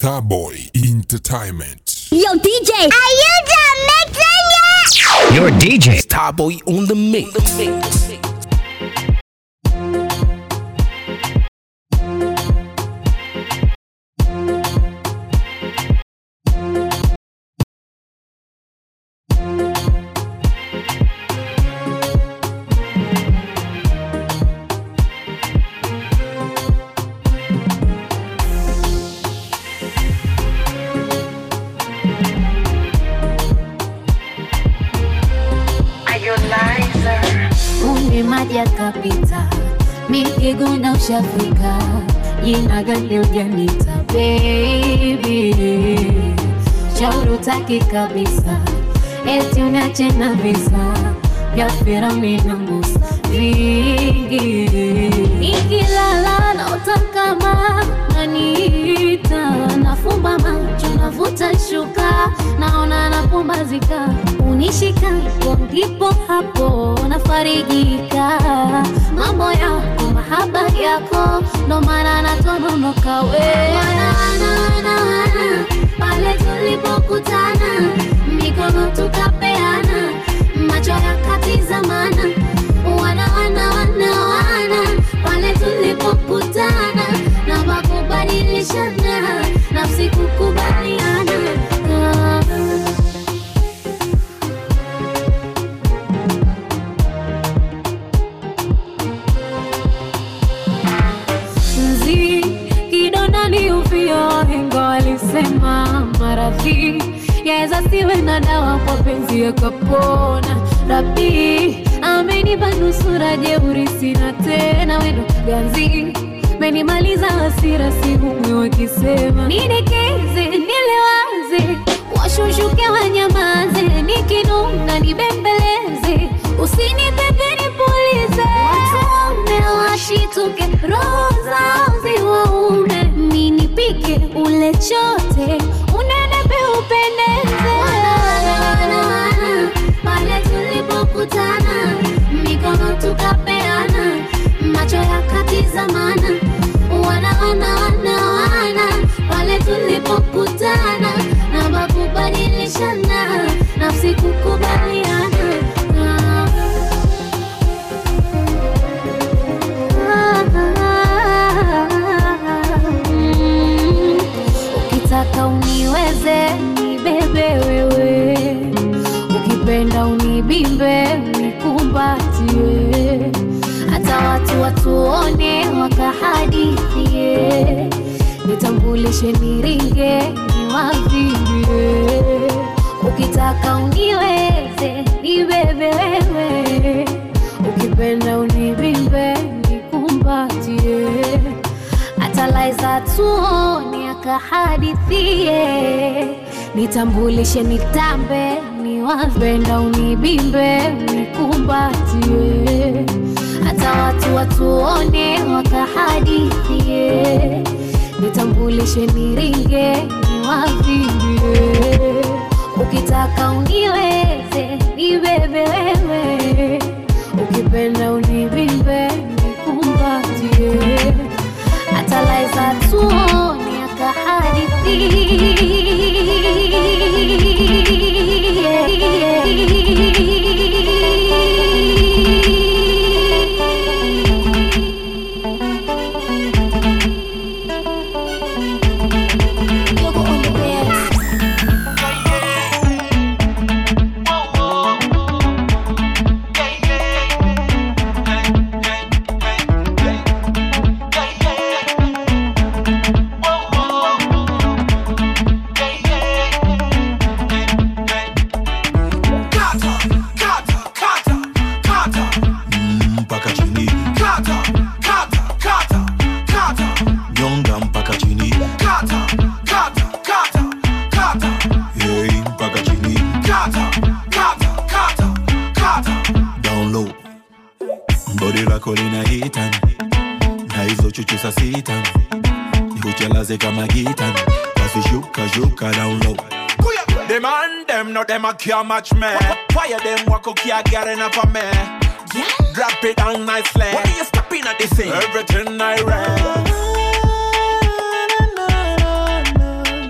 Starboy Entertainment. Yo, DJ, are you done mixing yet? Your DJ. Starboy on the mix. Umbe maji yakapita, mikiguna ushafika, jina gani ujanita baby, shauri utaki kabisa, eti unache na visa vya Firauni na Musa vingi, nikilala naota kama naniita, nafumba macho navuta shuka, naona napumbazika, unishika hapo ndipo hapo nafarijika, mambo yako mahaba yako ndo maana natononoka we wana, wana, wana, wana, pale tulipokutana mikono tukapeana macho yakatizamana wana wana wana wana pale tulipokutana na makubadilishana nafsi kukubaliana Ah. mzi kidonda ni uvio wahenga walisema maradhi yaweza siwe na dawa kwa penzi yakapona rabi amenipa nusura jeuri sina tena wendo ganzi menimaliza hasira sihumwi wakisema nidekeze nilewaze washushuke wanyamaze nikinuna nibembeleze usinipepe nipulize watume washituke roho zao ziwaume minipike ule chote unenepe upendeze pale tulipokutana mikono tukapeana macho yakatizamana wana wana wana wana pale tulipokutana na makubadilishana nafsi kukubaliana Ah. Mm. ukitaka uniweze nibebe wewe ukipenda unibimbe nikumbatie hata watu watuone wakahadithie nitambulishe niringe niwavimbie ukitaka uniweze nibebe wewe ukipenda unibimbe nikumbatie atalaiza tuone akahadithie nitambulishe nitambe niwapenda unibimbe nikumbatie hata watu watuone wakahadithie nitambulishe niringe niwavimbie ukitaka uniweze nibebe wewe ukipenda unibimbe nikumbatie atalaiza tuone Kata, kata, kata, kata. mpaka chini Kata, kata, kata, kata. nyonga mpaka chini Kata, kata, kata, kata. hey, mpaka chini Kata, kata, kata, kata. down low bodi lako lina hitan na hizo chuchu sa sitan nikuchelaze kama gitan basi shuka shuka down low The man them no them a can't match me. Why them walk up can't get enough of me? Drop it down nicely. What are you stopping at this thing? Everything I read.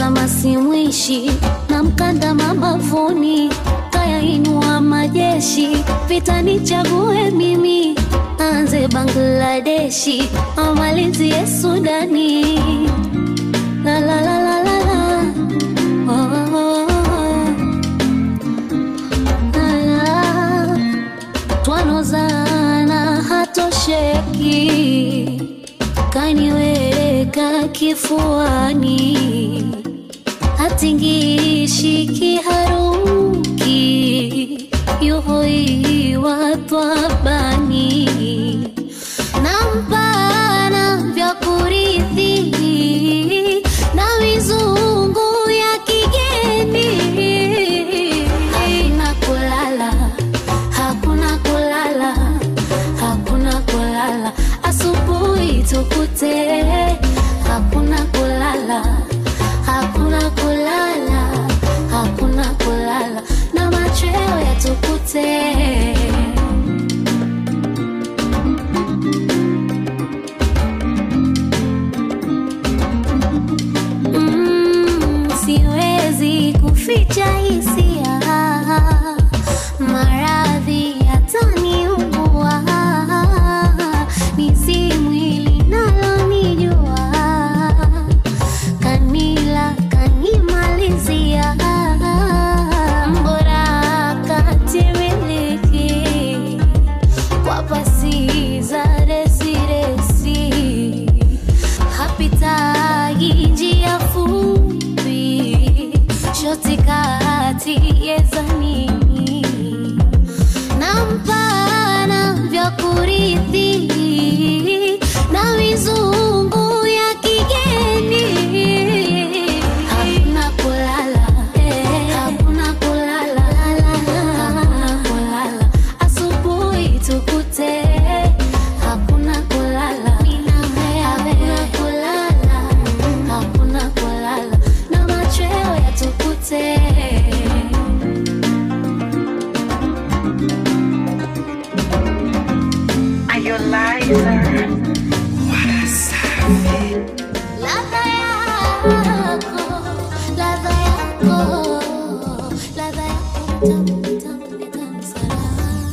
kama simwishi na mkanda mabavuni kayainua majeshi vita nichague mimi anze bangladeshi amalizie sudani la la la la la la oh, oh, oh, oh. La, la. twanozana hatosheki kaniweka kifuani hatingishi kiharuki yuhoiwa twabani nampana vya kurithi na mizungu ya kigeni hakuna kulala hakuna kulala hakuna kulala asubuhi tukute hakuna kulala hakuna kulala hakuna kulala na machweo yatukute Mm, siwezi kuficha hisia maradhi yataniua nisi mwili nalonijua kanila kanimalizia mbora katimiliki kwa pasi za resiresi hapitagi njia fupi shoti kati yezanini na mpana vya kurithi na mizungu ya kigeni hakuna kulala hakuna kulala hakuna kulala asubuhi tukute hakuna kulala hakuna kulala hakuna kulala na machweo yatukute Ladha yako, ladha yako, ladha yako tamu, tamu, tamu sana.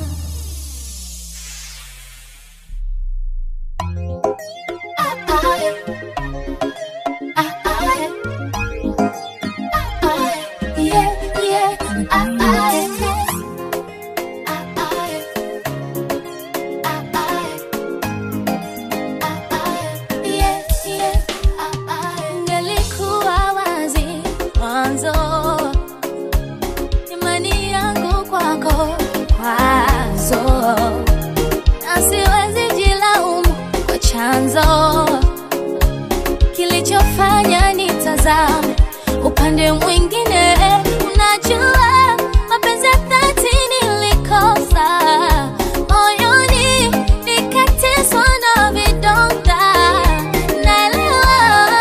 Ngelikuwa wazi mwanzo, imani yangu kwako kwazo na siwezi jilaumu kwa chanzo kilichofanya nitazame upande mwingine. Unajua mapenzi ya dhati nilikosa moyoni, nikateswa na vidonda. Naelewa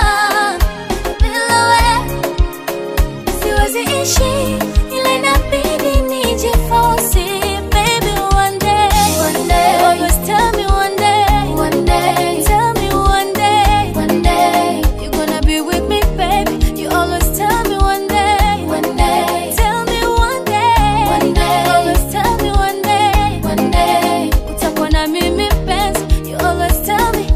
bila wewe siwezi ishi ila inabidi nijifosi baby one day one day always tell me one day one day tell me one day one day you're gonna be with me baby you always tell me one day one day tell me one day one day always tell me one day one day utakuwa na mimi penzi you always tell me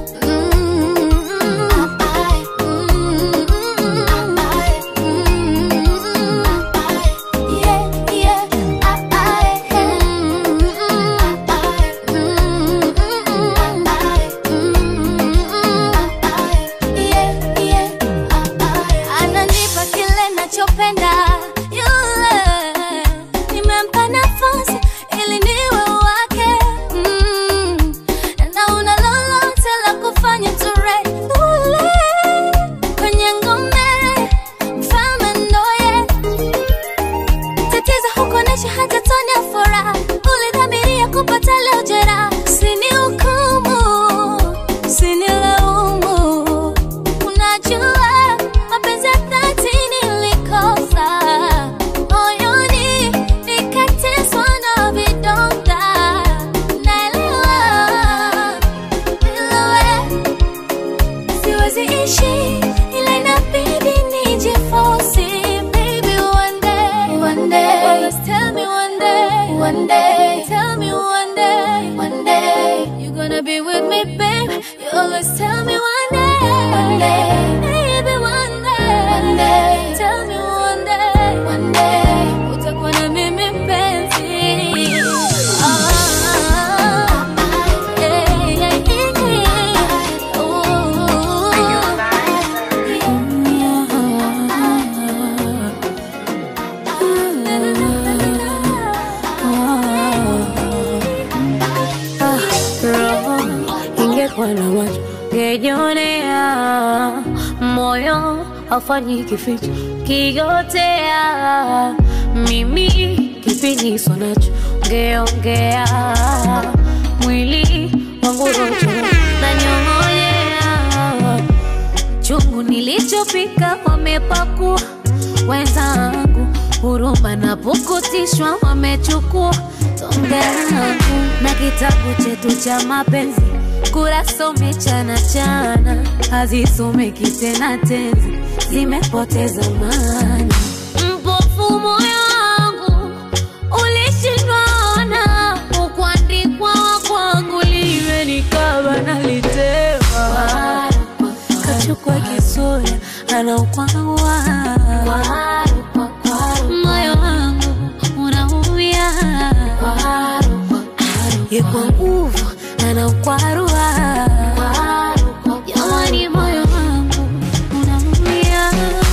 ananipa kile nachopenda yule nimempa nafasi ili niwe wake mm. na una lolote la kufanya ture ule kwenye ngome mfalme ndoye tatizo hukuonesha hata tone ya furaha ulidhamiria kupata leo jeraha sini hukumu sinilaumu unajua mapenzi ya dhati nilikosa moyoni nikateswa na day. Tell me one day, one day you're gonna be with me, babe. You always tell me one day, one day, maybe one day, one day. Tell me one day, one day utakuwa na mimi mpenzi. Ah, yeah, yeah, yeah. roho ingekuwa na macho ngejionea, moyo hafanyi kificho kigotea, mimi kipiniso nacho ngeongea, mwili wangu rojo na nyong'onyea, chungu nilichopika wamepakua wenzangu, huruma na pukutishwa wamechukua tonge langu na kitabu chetu cha mapenzi kurasa umechana chana, hazisomeki tena tenzi, zimepoteza maana. Mpofu moyo wangu ulishindwana, ukuandikwa kwangu liwe nikaba nalitema, kachukua kisura anaukwawa moyo wangu unaumia ye kwa nguvu anaukwarua jamani moyo wangu unaumia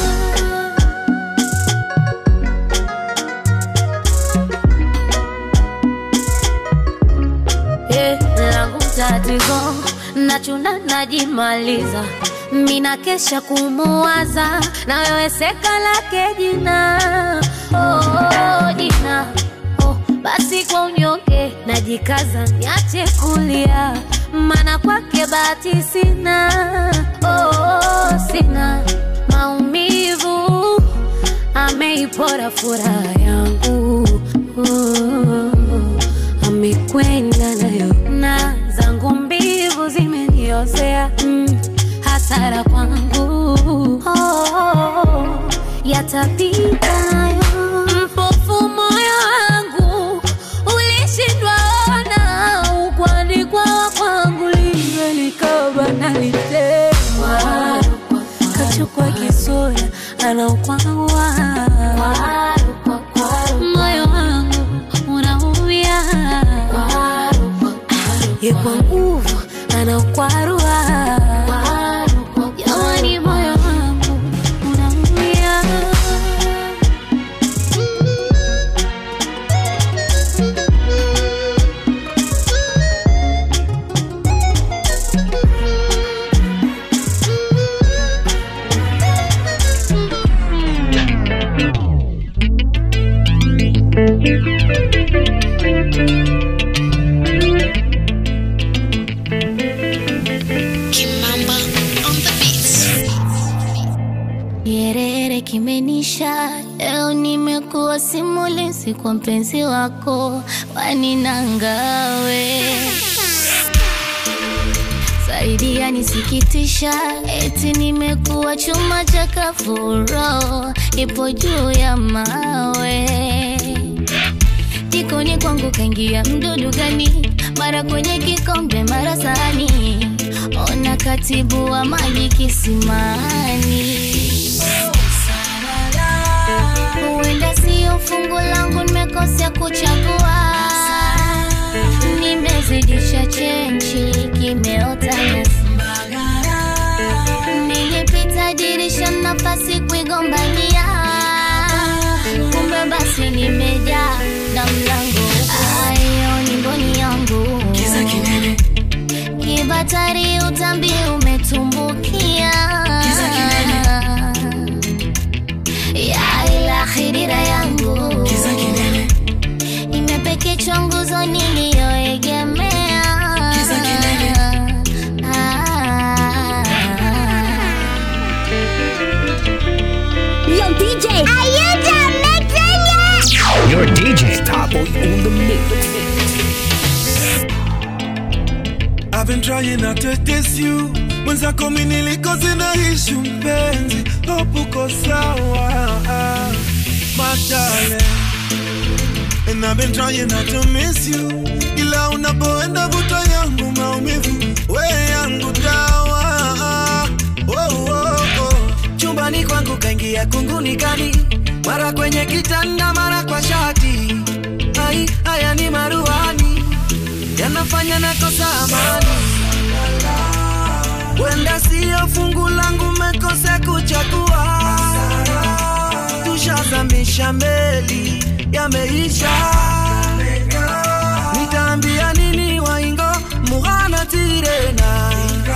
Eh, langu tatizo nachuna najimaliza mina kesha kumuwaza na wewe seka lake jina oh, oh, jina oh, basi kwa unyonge najikaza niache kulia mana kwake bahati sina oh, oh, sina maumivu ameipora furaha yangu oh, amekwenda nayo na zangu mbivu zimeniozea mm, hasara kwangu oh, yatapita nayo mpofu moyo wangu ulishindwa ona ukwandikwa kwangu liwe likaba nalitema kachukua kisura anaukwawa moyo wangu unaumia ye kwa nguvu anaukwarua jamani moyo wangu unaumia Kimamba on the beats. Nyerere kimenisha, leo nimekuwa simulizi kwa mpenzi wako, waninangawe zaidi yanisikitisha, eti nimekuwa chuma cha kafuro, ipo juu ya mawe jikoni kwangu kaingia mdudu gani? Mara kwenye kikombe, mara sahani, ona katibu wa maji kisimani. Huenda sio fungu langu, nimekosea kuchagua, nimezidisha chenchi, kimeota nyasi. Nilipita dirisha, nafasi kuigombania, kumbe basi nimejaa na mlango ayo ni mboni yangu kibatari, utambi umetumbukia ya ila khidira yangu imepekechwa nguzo niliyoegemea Ah. Yo, DJ. Are you done mixing yet? Your DJ Starboy on the mix. I've been trying not to diss you mwenzako mi nilikoze na ishu mpenzi hope uko sawa madale And I've been trying not to miss you ila unapoenda vuta yangu maumivu we yangu dawa oh, oh, oh. chumbani kwangu kaingia kunguni kali mara kwenye kitanda mara kwa shati ai haya ni maruani yanafanya nakosa amani wenda siyo fungu langu mekose kuchagua tushazamisha meli yameisha nitaambia nini waingo mughana tirena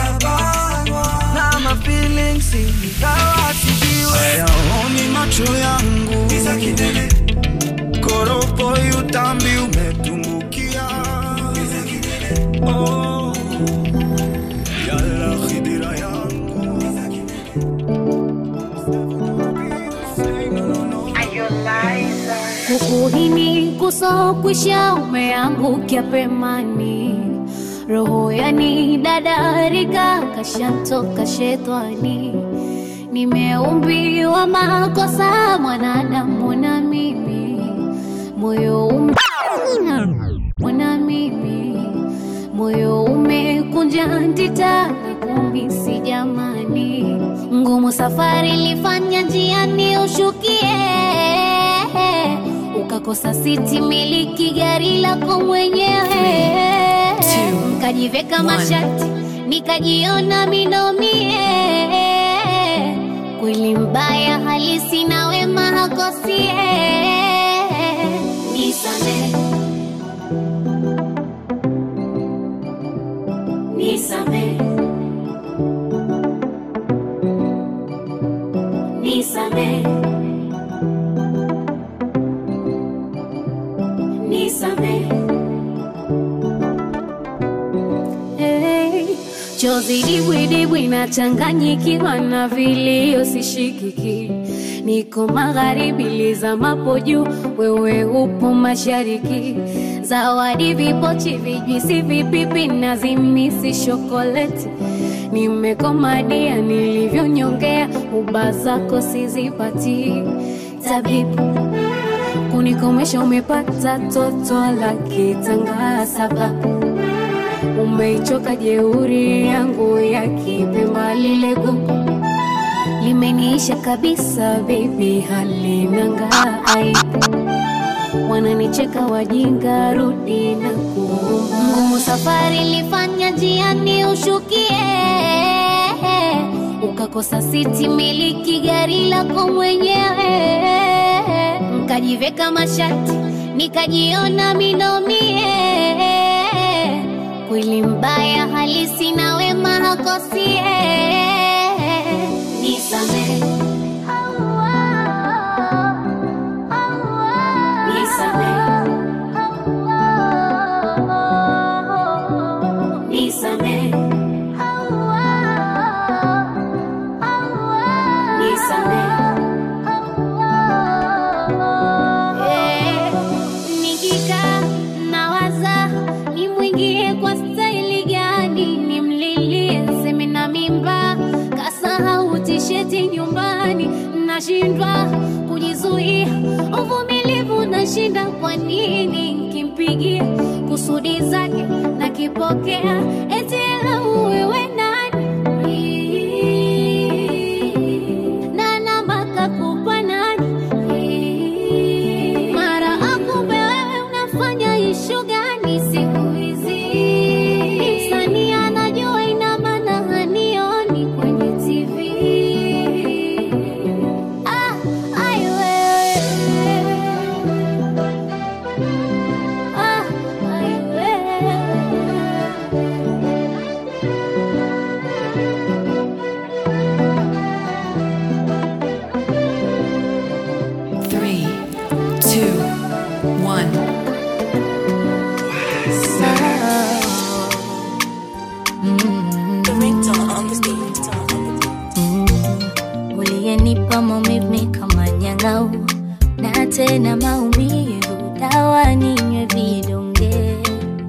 na mafeelings ikawa sijiwe hayaoni macho yangu koropo utambi umetumbukia oh. yala khidira yangu kukuhini kusokwisha umeangukia pemani roho yani dadarika kashantoka shetani nimeumbiwa makosa mwanadamu na mimi moyo ume- mwana mimi moyo umekunja ndita na kumisi jamani ngumu safari ilifanya njiani ushukie ukakosa siti miliki gari lako mwenyewe nkajiveka mashati nikajiona minomie kweli mbaya halisi na wema hakosie nisame nisame nisame nisame Hey, chozi dibwidibwi nachanganyikiwa na vilio sishikiki niko magharibi lizamapo juu wewe upo mashariki zawadi vipochi vijwisi vipipi na zimisi shokoleti nimekomadia nilivyonyongea uba zako sizipati tabibu kunikomesha umepata toto la kitanga sababu umeichoka jeuri yangu ya kipemba lile gugu limeniisha kabisa bebi halinanga aibu wananicheka wajinga rudi na kuomba ngumu safari ilifanya njiani ushukie ukakosa siti miliki gari lako mwenyewe nkajiveka mashati nikajiona minomie kweli mbaya halisi na wema hakosie nisame nisame nisame nisame Eh, nikikaa nawaza nimwingie kwa staili gani nimlilie seme na mimba kasahau tisheti nyumbani nashindwa kujizuia uvumilivu nashinda kwa nini nkimpigia kusudi zake nakipokea eti lau wewe nani na namba kakupa nani mara akumbe wewe unafanya ishu gani siku hizi msanii anajua ina maana hanioni kwenye tv ah, ai wewe ah, ai wewe Three, two, one. uliyenipa maumivu kama nyang'au na tena maumivu dawa ninywe vidonge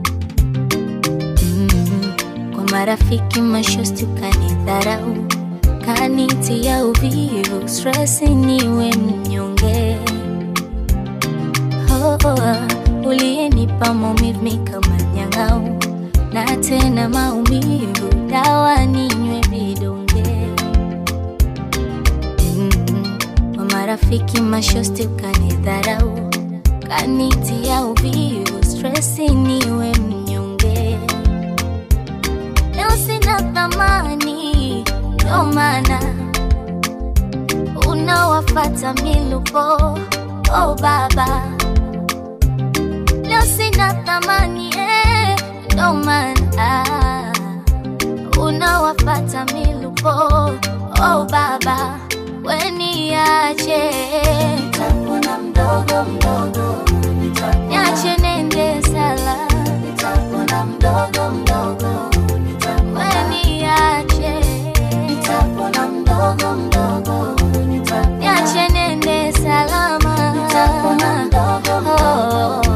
mm. kwa marafiki mashosti ukanidharau kanitia uvivu stress niwe mnyonge oh, oh, uliyenipa maumivu mi kama nyang'au na tena maumivu dawa ninywe vidonge mm, kwa marafiki mashosti ukanidharau kanitia uvivu stresi niwe mnyonge leo sina thamani ndo maana unawafata milupo oh baba leo sina thamani eh, ndo maana unawafata milupo oh baba weniache nitapona mdogo mdogo niache nende sala nitapona mdogo mdogo weniache nitapona mdogo mdogo niache nende salama nitapona mdogo mdogo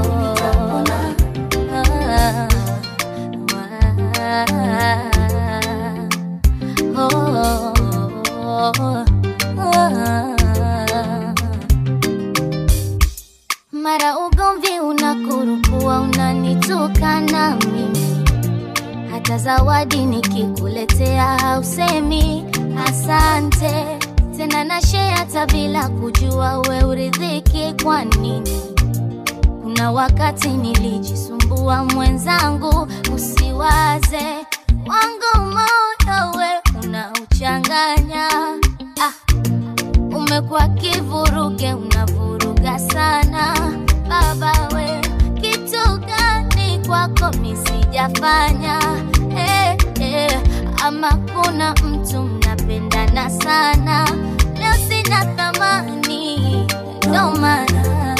mara ugomvi unakurukua unanitukana mimi hata zawadi nikikuletea hausemi asante tena na share hata bila kujua we uridhiki kwa nini kuna wakati nilijisumbua mwenzangu usiwaze wangu moyo we unauchanganya ah, umekuwa kivuruge unavuruga sana baba we kitu gani kwako misijafanya eh, eh, ama kuna mtu mnapendana sana leo sina thamani ndo maana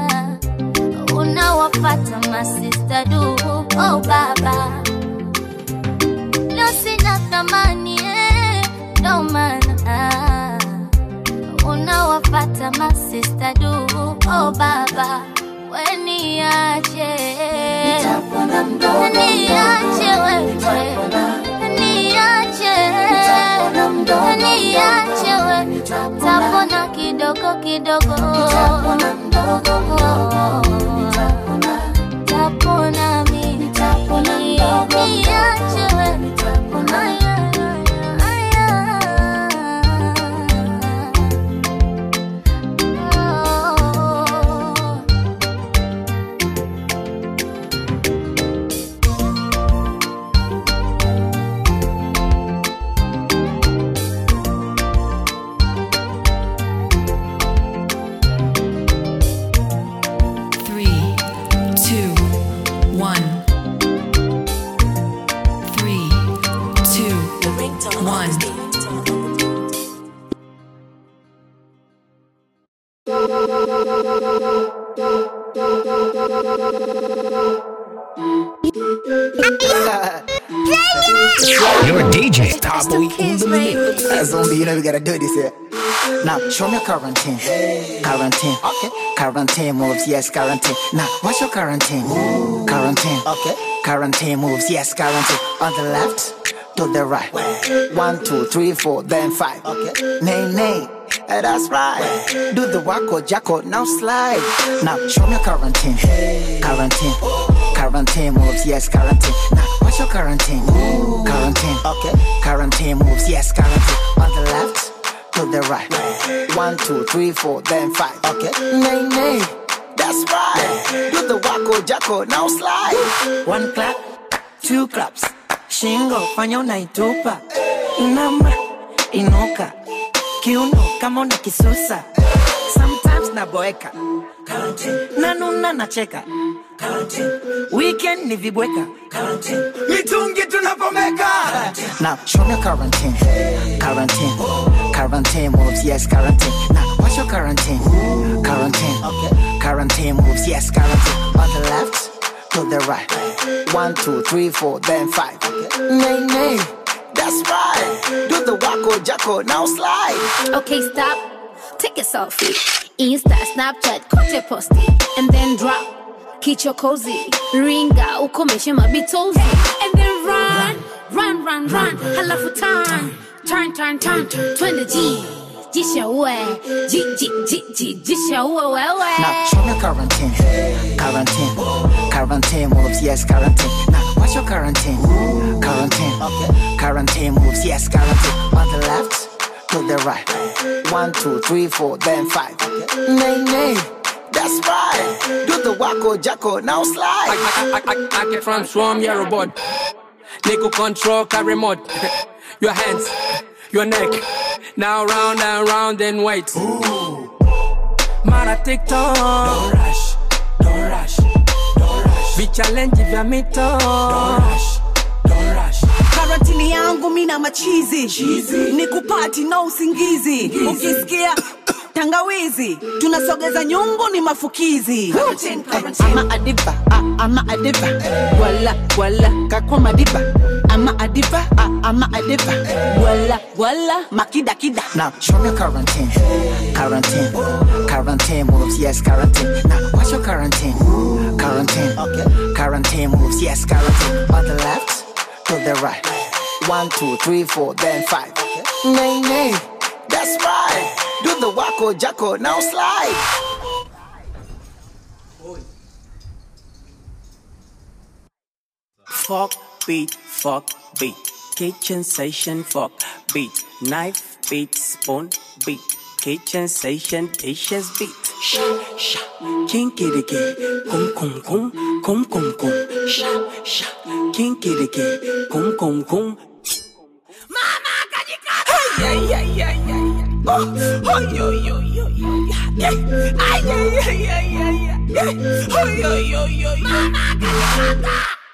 unawafata masista du oh baba leo sina thamani eh, ndo maana unawafata masista du oh baba weniache niache wewe niache niache we tapona kidogo kidogo tapona mi niache we Aya, aya, aya. Oh. Three, two, one. Three, two, one. Your DJ. Starboy in the mix. Uh, zombie, you know we gotta do this here. Now show me quarantine. Quarantine. Okay. Quarantine moves, yes, quarantine. Now what's your quarantine? Quarantine. Okay. Quarantine moves, yes, quarantine. On the left, to the right. One, two, three, four, then five. Okay. Nay, nay. Eh, that's right. Do the wacko jacko, now slide. Now show me quarantine. Quarantine. Quarantine moves, yes, quarantine. Now what's your quarantine? Quarantine. Okay. Quarantine moves, yes, quarantine. On the left, to the right. One, two, three, four, then five. Okay. Nay, nay. That's right. Do the wacko jacko, now slide. One clap, two claps. Shingo, fanya unaitupa. Inama, inuka. Kiuno kama una kisusa. Sometimes naboeka. Nanuna nacheka. Weekend ni vibweka. Mitungi tunapomeka. Now show me quarantine. Quarantine. Quarantine moves, yes, quarantine. Now what's your quarantine? Quarantine. Okay. Quarantine moves, yes, quarantine. On the left, to the right. One, two, three, four, then five. Okay. Nay, nay. That's right. Do the wacko jacko, now slide. Okay, stop. Take a selfie. Insta, Snapchat, kote posti. And then drop. Kicho cozy. Ringa, ukomeshe mabitozi. And then run. Run, run, run. Halafu turn. Turn, turn, turn. Twende G. jishaue ji, ji, ji, ji, jishaue wewe Now show me quarantine, quarantine, quarantine moves, yes, quarantine. Now what's your quarantine? Quarantine, okay. Quarantine moves, yes, quarantine. On the left, to the right. One, two, three, four, then five. Nay, nay, that's right. Do the wacko jacko, now slide. I, I, I, I can transform your robot. Nigga control car remote. your hands, your neck. Now round and round and wait. Mara TikTok. Don't rush, don't rush, don't rush. Vichallenge vya mito. Don't rush, don't rush. karantini yangu mina machizi ni kupati na usingizi ukisikia tangawizi tunasogeza nyungu ni mafukizi ama adiba ah, ama adiba wala wala kakwa madiba ama adiba ah, ama adiba wala wala makidakida Now show me quarantine, quarantine, quarantine moves, yes, quarantine. Now what's your quarantine? Quarantine, okay. Quarantine moves, yes, quarantine. On the left, to the right. One, two, three, four, then five. Nay, nay, that's right. Do the wacko jacko, now slide. Fuck beat, fuck beat. Kitchen station, fuck beat. Knife beat, spoon beat. Kitchen station, dishes beat. Sha, sha. Kinky dicky. Kum, kum, kum. Kum, kum, kum. Sha, sha. Kinky dicky. Kum, kum, kum. Ay, ay, ay, ay, ay. Oh, ay, ay, ay, ay, ay. Ay, ay, ay, ay, ay, ay. Ay, ay, ay, ay, ay.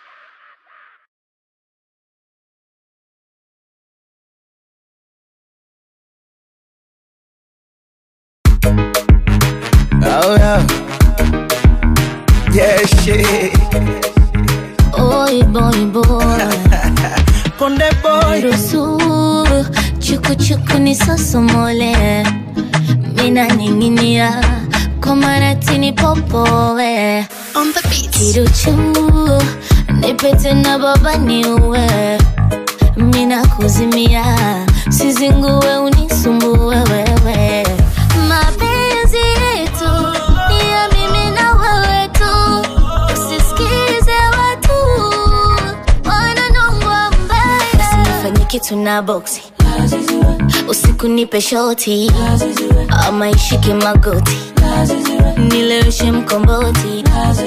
Oh yeah. Yeah, shit. Oi boy boy Konde boy Ruhusu chuku chuku nisosomole Mina ninginia kwa maratini popowe On the beat Kiruchu nipete na baba niue Mina kuzimia sizingue unisumbue wewe Mapenzi yetu ni ya mimi na wewe tu Usisikize watu wananongwa mbaya Usinifanye kitu na boksi usiku nipe shoti ama ishike magoti nileweshe mkomboti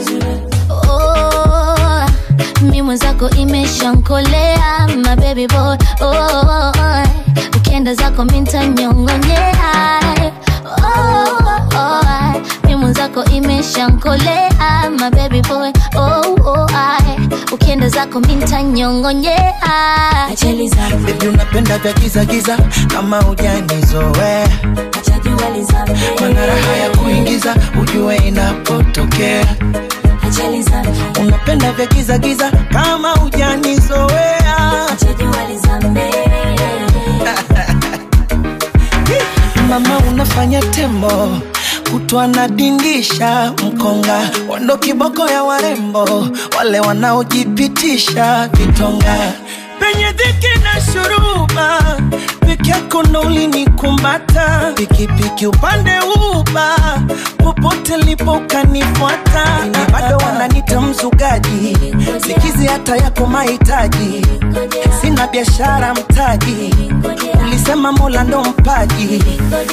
oh, mi mwenzako imeshankolea my baby boy oh, ukienda zako mintanyongonyea oh, oh, mi mwenzako imeshankolea my baby boy oh, oh, ukienda zako mintanyongonyea ajali zangu Baby unapenda vya giza giza kama hujanizoea Mana raha ya kuingiza ujue inapotokea Unapenda vya giza giza kama hujanizoea Mama unafanya tembo kutwa nadindisha mkonga wando kiboko ya warembo wale wanaojipitisha vitonga penye dhiki na shuruba peke yako ndo ulinikumata pikipiki upande uba popote lipo ukanifuata na bado wananita mzugaji sikizi hata yako mahitaji sina biashara mtaji ulisema mola ndo mpaji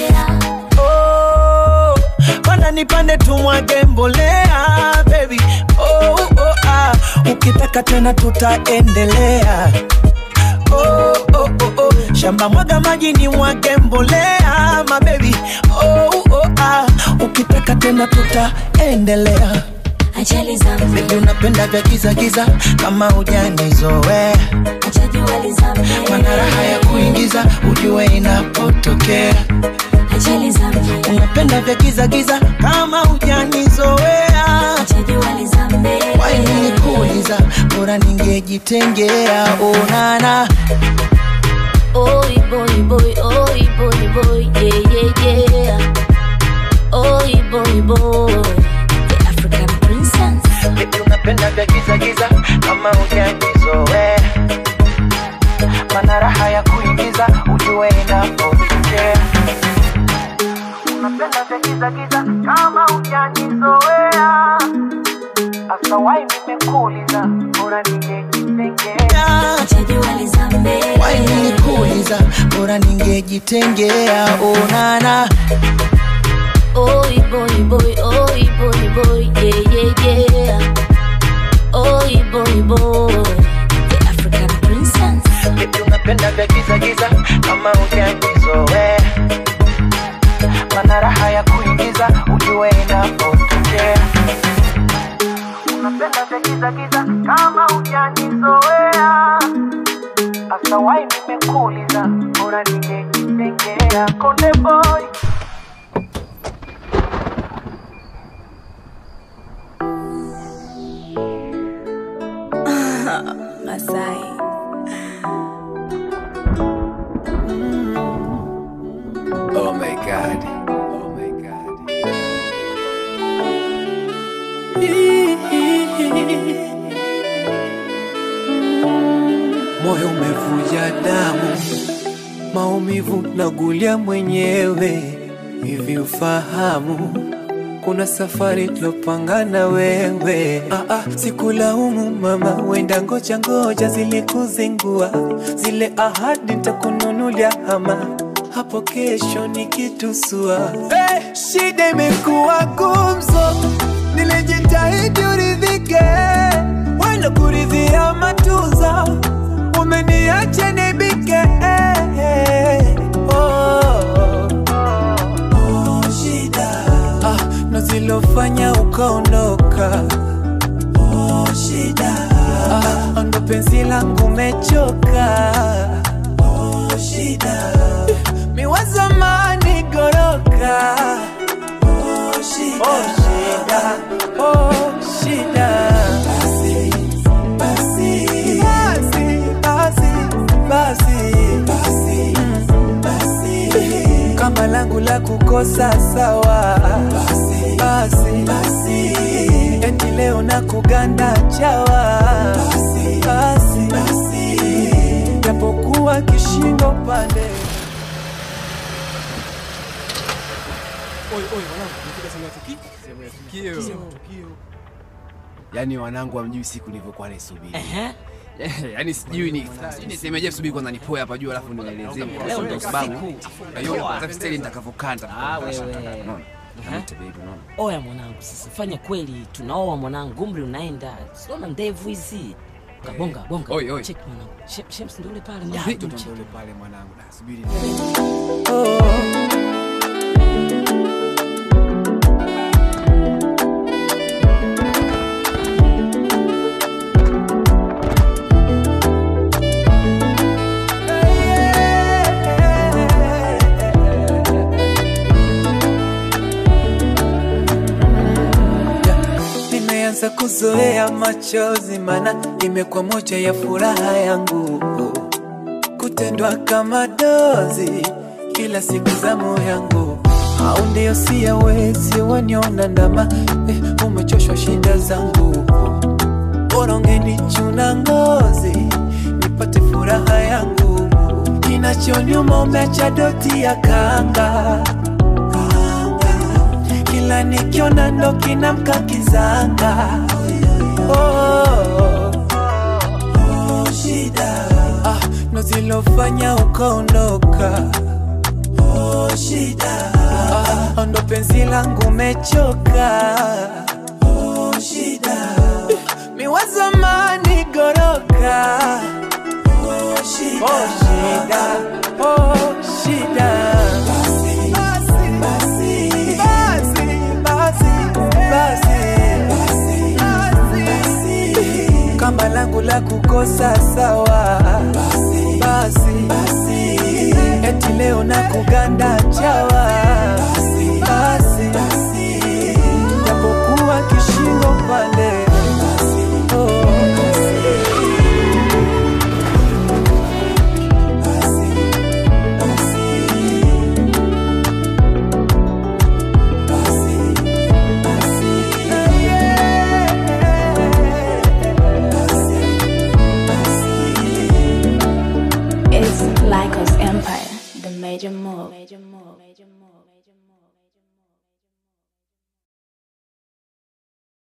oh, panda nipande tumwage mbolea baby oh, oh, ah. ukitaka tena tutaendelea oh, oh, oh, oh. shamba mwaga maji ni mwage mbolea mabebi oh, oh, ah. ukitaka tena tutaendelea ajali zangu Baby unapenda vya giza giza kama hujanizoea Mana raha ya kuingiza ujue inapotokea ajali zangu Unapenda vya giza giza kama hujanizoea Waini nikuuliza bora ningejitengea onana Oi boy boy, oi boy boy, yeah yeah yeah. Oi boy boy, the African princess. Baby unapenda vya giza giza kama hujanizoea Mana raha ya kuingiza ujue inapotokea giza giza kama ujanizoea Asa wai nimekuuliza bora ningejitengea Wai nilikuuliza bora ningejitengea onana Oi boy boy, oi boy boy, yeah yeah yeah. Oi boy boy, the African princess. Baby unapenda vya giza giza kama ujanizoea Mana raha ya kuingiza ujue inapotokea Unapenda vya giza giza kama ujanizoea Asa wai nimekuuliza bora ningejitengea Konde boy Masai. Oh my god. Oh my god. moyo umevuja damu, maumivu nagulia mwenyewe. Hivi ufahamu kuna safari tulopanga na wewe. Ah, ah, sikulaumu mama, wenda ngoja ngoja zilikuzingua zile ahadi, nitakununulia hama hapo kesho nikitusua. Hey, shida imekuwa gumzo, nilijitahidi uridhike, wala kuridhia matuzo, umeniacha nibike eh, eh, oh, oh, shida ah, na zilofanya ukaondoka oh, shida ah, ndo penzi langu mechoka oh, shida miwazamani goroka oh, shida oh, shida oh, shida basi basi basi basi basi basi basi kama langu la kukosa sawa basi basi basi eti leo na kuganda chawa basi basi basi japokuwa kishindo pande Oi, oi, wanangu, nimefika sehemu ya tukio. Sehemu ya tukio. Sehemu ya tukio. Yaani wanangu hamjui siku nilivyokuwa naisubiri. Ehe. Yaani sijui ni sijui nisemeje subiri kwanza nipoe hapa juu alafu nielezee Leo ndio ndo sababu. siku. Na hiyo Poa. kwanza style nitakavokanda. Ah, wewe. Unaona? Ehe. Kamite baby, unaona? Oya mwanangu, sasa fanya kweli, tunaoa mwanangu, umri unaenda, siona ndevu hizi. Bonga bonga, Oi, oi. check mwanangu. Shem- Shems ndio yule pale Ya, mwanangu. mtoto check. ndio yule pale mwanangu. Da, subiri. nimeanza kuzoea machozi, mana imekuwa moja ya furaha yangu, kutendwa kama dozi kila siku za moyo yangu, au ndio siyawezi waniona ndama eh, umechoshwa shida zangu, bora ungenichuna ngozi nipate furaha yangu, kinachonyuma umeacha doti ya kanga kila nikiona ndo kinamka kizanga oh, oh, oh, shida ah, ndo zilofanya ukaondoka oh, shida ah, ndo penzi langu mechoka oh, shida miwazamani goroka oh, shida, oh, shida, oh, shida. Basi, basi, basi, basi, basi, basi. kama langu la kukosa sawa basi, basi, eti leo na kuganda chawa basi,